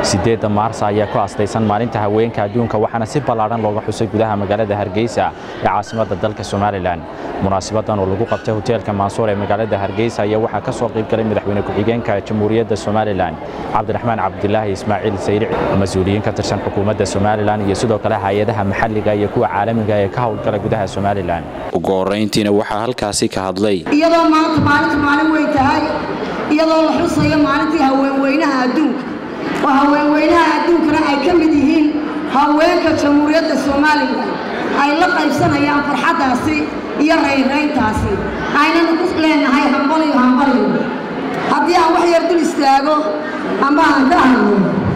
sideedda maarsa ayaa ku astaysan maalinta haweenka adduunka waxaana si ballaadhan looga xusay gudaha magaalada hargeysa ee caasimadda dalka somalilan munaasabadan oo lagu qabtay hoteelka maansuur ee magaalada hargeysa ayaa waxaa ka soo qayb galay madaxweyne ku-xigeenka jamhuuriyadda somalilan cabdiraxmaan cabdilaahi ismaaciil sayric mas-uuliyiin ka tirsan xukuumadda somalilan iyo sidoo kale hay-adaha maxalliga iyo kuwa caalamiga ee ka howlgala gudaha somalilan ugu horrayntiina waxaa halkaasi ka hadlay iyadoo maanta maalinta maalin weyn tahay iyadoo la xusayo maalintii haweenweynaha adduunka oo haweenweynaha adduunkana ay ka mid yihiin haweenka jamhuuriyadda somalilan ay la qaybsanayaan farxaddaasi iyo rayrayntaasi aynanu ku leenahay hambaliyo hambaliyo haddii aan wax yar dul istaago ama aan ka hadlo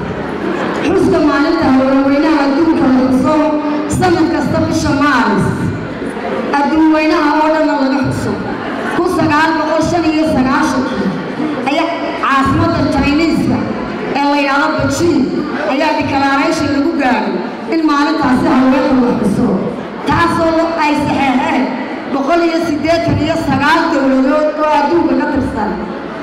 xuska maalinta haweenweynaha adduunka la xuso sanad kasta bisha maaris adduunweynaha oo dhanna laga xuso kun sagaal boqol shan iyo sagaashankii ayaa caasimadda jiniiska ee la yidhaahdo bejiin ayaa dikalaarayshan lagu gaadhay in maalintaasi haweenka la xuso taasoo ay saxeexeen boqol iyo siddeetan iyo sagaal dowladood oo adduunka ka tirsan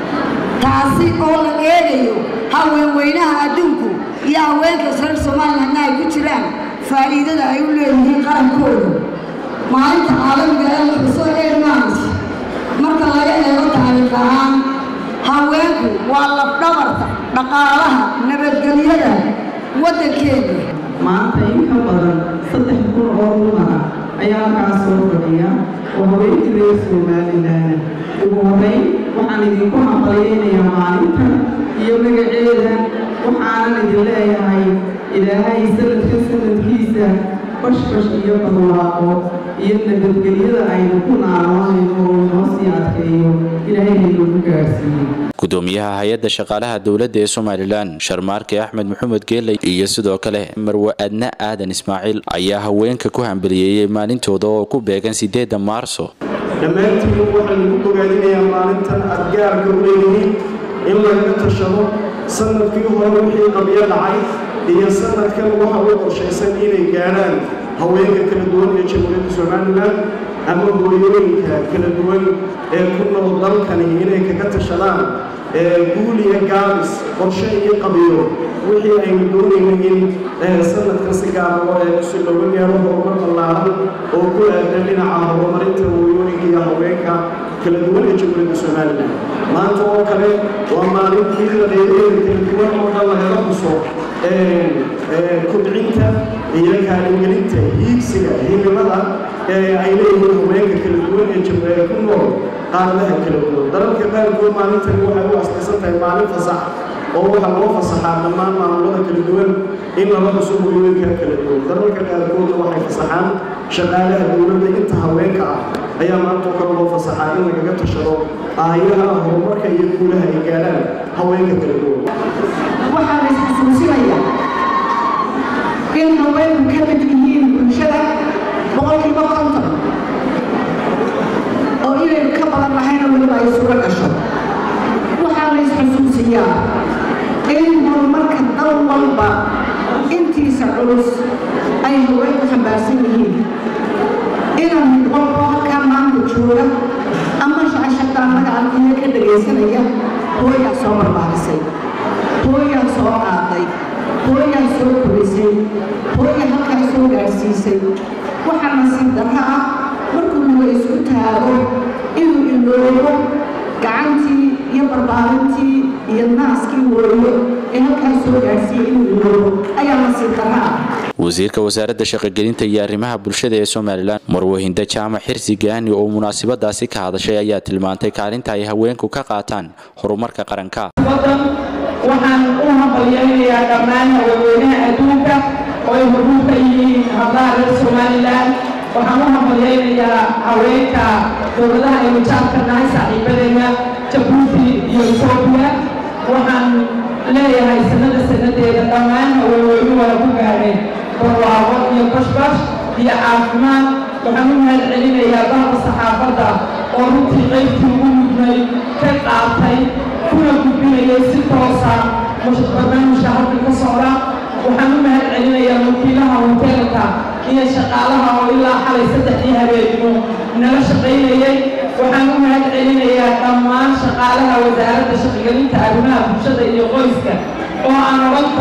taasi oo la eegayo haweenweynaha adduunku iyo haweenka reer somalilandna ay ku jiraan faa'iidada ay u leeyihiin qarankooda maalinta caalamiga ee la xuso eedmaanis marka laga eego taariikh ahaan haweenku waa lafdhabarta dhaqaalaha nabadgelyada waddankeeda maanta in ka badan saddex kun oo dumara ayaa halkaas soo fadhiya oo haweenkii reer somalilan ugu horrayn waxaan idinku hambalyaynayaa maalintan iyo magaceeda waxaanan idin leeyahay ilaahay sanadka sanadkiisa bashbash iyo barwaaqo iyo nabadgelyada aynu ku naaloonayno oo inoo sii adkeeyo ilaahay haynagu gaarsiiyo gudoomiyaha hay-adda shaqaalaha dowladda ee somalilan sharmaarke axmed maxamed geeley iyo sidoo kale marwe adna aadan ismaaciil ayaa haweenka ku hambaliyeeyey maalintooda oo ku beegan sideedda maarso dhammaantiin waxaynu ku bogaadinayaa maalintan aad gaarka u leeyihiin in lagaga tashado sanadkii hore wixii qabyo dhacay iyo sanadkan waxa u qorshaysan inay gaadhaan haweenka kala duwan ee jamhuuriyadda somalilan ama hooyooyinka kala duwan ee ku nool dalkani inay kaga tashadaan guul iyo gaabis qorshe iyo qabiyo wixii aynu doonayno in sanadkan si gaara si looga gaaro horumar ballaaran oo ku aadan dhinaca horumarinta hooyooyinka iyo haweenka kala duwan ee jamhuuriyadda somalilan maanta oo kale waa maalintii qadeedeeda kala duwan oo dhan lagaga xuso kobcinta iyo kaalingelinta hiigsiga himilada ay leeyihiin haweenka kala duwan ee ku nool qaaradaha kala duwan dalalka qaarkood maalintani waxay u astaysan tahay maalin fasax oo waxaa loo fasaxaa dhammaan maamulada kala duwan in lala xuso hooyooyinka kala duwan dalalka qaarkoodna waxay fasaxaan shaqaalaha dowladda inta haweenka ah ayaa maanta kale loo fasaxaa in lagaga tashado aayaha horumarka iyo guulaha ay gaadhaan haweenka kala duwan waxaa la isxasuusinayaa in haweenku ka mid yihiin bulshada boqolkiiba konton oo inaynu ka badan lahayna weliba ay suga gasho waxaa la isxasuusiyaa in horumarka dal walba intiisa culus ay haweenku xambaarsan yihiin inan mid walbo halkaa maanta jooga ama shacashataa magacalkiina ka dhagaysanaya hooyaa soo barbaarisay hooyaa soo qaaday hooyaa soo korisay hooya halkaa soo gaadhsiisay waxaa nasiib darro ah markuu laga isku taago inuu iloobo gacantii iyo barbaarintii iyo naaskii hooyo ee halkaa soo gaadhsiiyey inuu iloobo ayaa nasiib darro ah wasiirka wasaaradda shaqogelinta iyo arrimaha bulshada ee somalilan marwahinda jaamac xirsi gaani oo munaasabadaasi ka hadashay ayaa tilmaantay kaalinta ay haweenku ka qaataan horumarka qaranka waxaan u hambalyaynayaa dhammaan haweenweynaha adduunka oo ay hormuud ka yihiin hablaha reer somalilan waxaan u hambalyaynayaa haweenka dowladaha aynu jaabka nahay saaxiibadeena jabuuti iyo etoobiya waxaan leeyahay sanada sanadeeda dhammaan haweenweynu waa ku gaadheen barwaaqo iyo bashbash iyo caafimaad waxaan u mahad celinayaa dalka saxaafadda oo runtii qaybtii ugu mudnay ka qaatay kuna gudbinayay si toosa barnaamijka halka ka socda waxaan u mahad celinayaa wakiilaha hoteelka iyo shaqaalaha oo ilaa xalay saddexdii habeenimo nala shaqaynayay waxaan u mahad celinayaa dhammaan shaqaalaha wasaaradda shaqogelinta arrimaha bulshada iyo qoyska oo aan odhan karo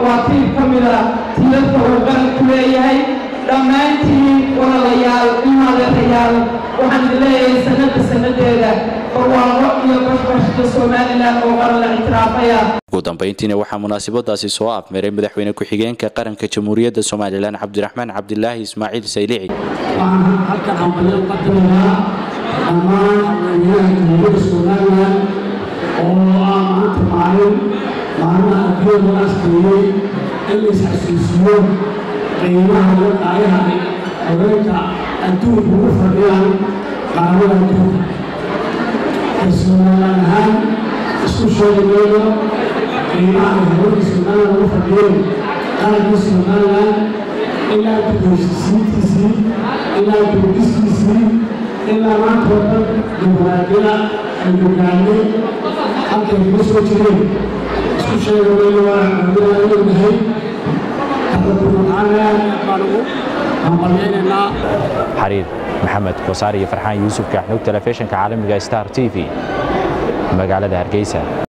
waa tiir ka mida tiirarka uu qaranku leeyahay dhammaantiin walaalayaal imadeerayaal waxaan idin leeyahay sanadda sannadeeda barwaaqo iyo bashbashka somalilan oo qaran la ictiraafaya ugu dambayntiina waxaa munaasabadaasi soo afmeeray madaxweyne ku-xigeenka qaranka jamhuuriyadda somalilan cabdiraxmaan cabdilaahi ismaaciil saylici waxaan halkan hambalyo uga dirayaa dhammaan madaxweynaha jamhuuriyadda somalilan oo ah maanta maalin maalmaha adduunyada la askeeyey in la isxasuusiyo qiimaha iyo qaayaha haweenka adduunka ugu fadhiyaan qaramada adduunka somalilan ahaan isku sheegi mayno qiimaha ay haweenka somalilan ugu fadhiyeen qarankii somalilan ilaa guddoonsiisiintiisii ilaa gurdiskiisii ilaa maanta oo dhan dimuqraadiyada ay hogaamay halkay kaga soo jireen isku sheega mayno waa cudurada ognahay kaladunacaana baan ugu hambalyaynaynaa xariir maxamed kosaar iyo farxaan yuusuf kaaxnuug telefishinka caalamiga star t v magaalada hargeysa